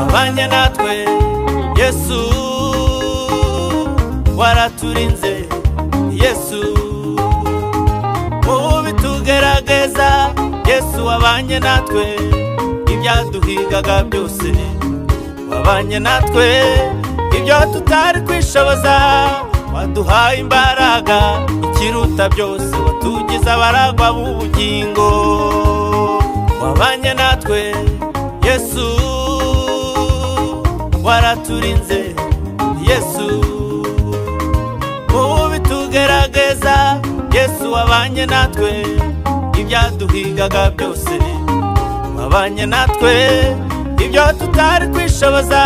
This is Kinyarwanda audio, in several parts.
ubanye natwe yesu waraturinze yesu mu bitugerageza yesu wabanye natwe ibyaduhigaga byose wabanye natwe ibyo tutari kwishoboza waduhaye imbaraga ikiruta byose watugize abaragwa b'ubugingo wabanye natwe yesu waraturinze yesu mu bitugerageza yesu wabanye natwe ibyaduhigaga byose wabanye natwe ibyo tutari kwishoboza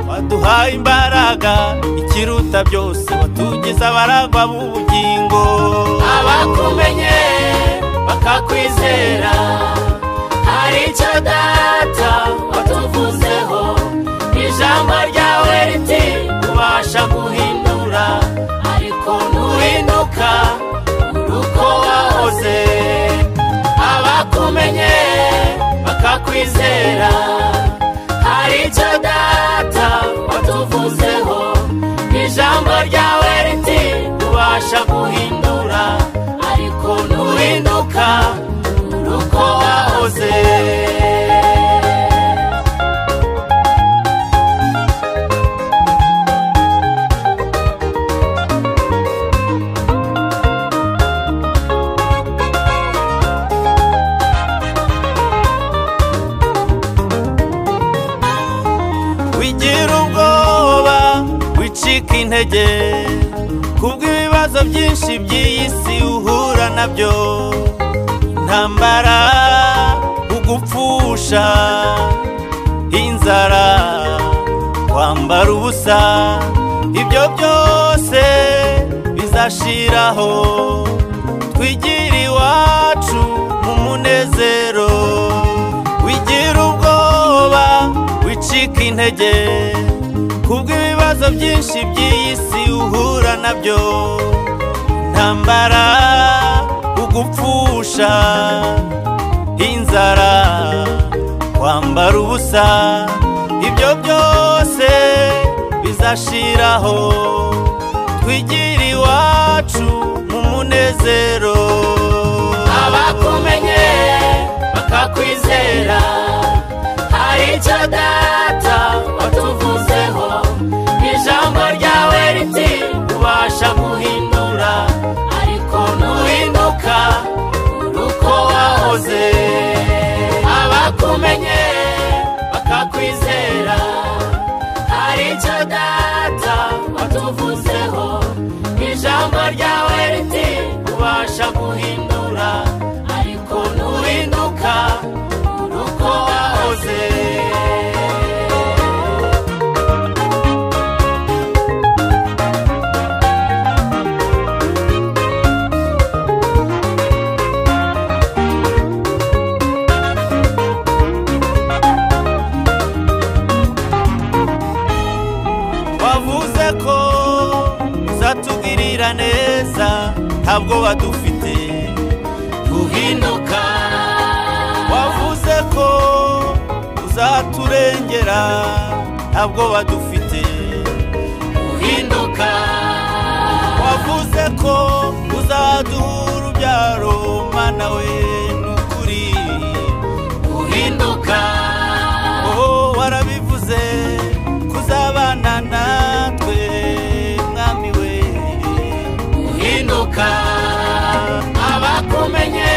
waduhaye imbaraga ikiruta byose watugize abaragwa b'ubugingo abakumenye bakakwizera hari icyo data watuvuzeho ijambo ryawe riti ubasha guhindura ariko ntuhinduka uri uko wahoze abakumenye bakakwizera hari icyo data watuvuzeho ijambo ryawe riti ubasha guhindura ariko ntuhinduka uri uko wahoze wigira ubwoba wicika intege kubw'ibibazo byinshi by'iyi si uhura nabyo intambara ugupfusha inzara kwambara ubusa ibyo byose bizashiraho twigira iwacu mu munezero wigira ubwoba wicika intege kubw'ibibazo byinshi by'iyi si uhura nabyo intambara ugupfusha inzara kwambara ubusa ibyo byose bizashiraho twigira iwacu mu munezero abakumenye bakakwizera hari icyo data watuvuzeho ijambo ryawe riti ubasha guhindura ariko ntuhinduka uri uko wahoze abakumenye bakakwizera hari icyo data watuvuzeho ijambo ryawe riti ubasha guhindura ariko ntuhinduka uri uko wahoze wavuze ko uzatugirira neza ntabwo wadufite duhinduka wavuze ko uzaturengera ntabwo wadufite duhinduka wavuze ko uzaduha urubyaro mana we n'ukuri duhinduka oh warabivuze kuzabana natwe mwami we uhinduka abakumenye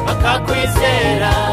bakakwizera